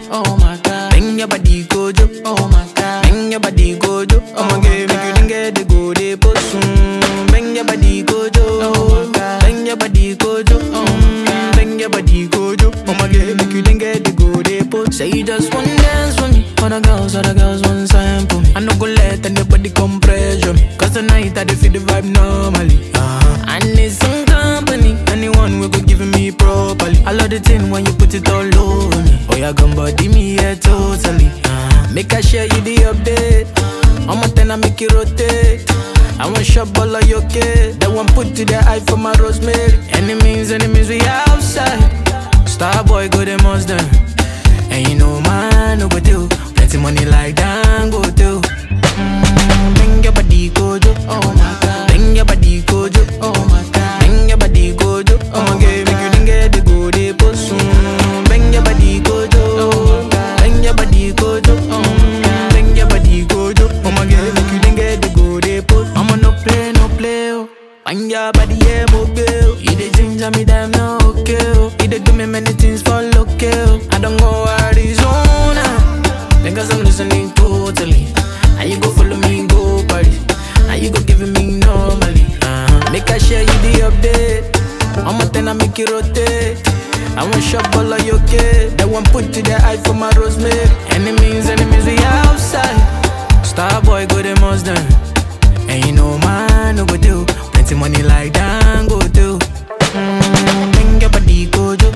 oh my god. Bring your body gojo, oh my god. Bring your body gojo, oh my god. Make you dinga the go de posun. Bring your body gojo, oh my god. Bring your body gojo, oh my god. Bring your body gojo, oh my god. Make you dinga the go de posun. Say you just want dance for me, other girls, other girls want sample me. I no go let anybody come pressure me, cause tonight I dey feel the vibe normally. Uh-huh. I need some company, anyone will go give me properly. I love the thing when you put it all over me. Oh yeah, gun body me yeah totally. Uh-huh. Make I share you the update. I'm a ten I make it rotate. I want shop all of your kid. That one put to the eye for my rosemary. Enemies, enemies, we outside. Star boy go them most them. And you know man no go do. Plenty money like that go do. Mm, bring your body gojo, oh my god. Bring your body gojo, oh my god. Bring your body gojo, oh my god. Make you dinga the go de posun. Bring your body gojo, oh my god. Bring your body gojo, oh my god. Bring your body gojo, oh my god. Make you dinga the go de posun. I'ma no play, no play, oh. Bring your body, yeah, mobile. You the ginger me, damn no okay, oh. You the do me many things for local. I don't go Arizona. Because I'm listening totally. And you go follow me, go party. And you go giving me normally. Uh-huh. Make I share you the update. I'm a ten, I make it rotate. I want shop all of your kid. That one put to the eye for my rosemary. Enemies, enemies, we outside. Star boy, go the most done. And you know man no go do. Plenty money like that go do. Mm, bring your body gojo,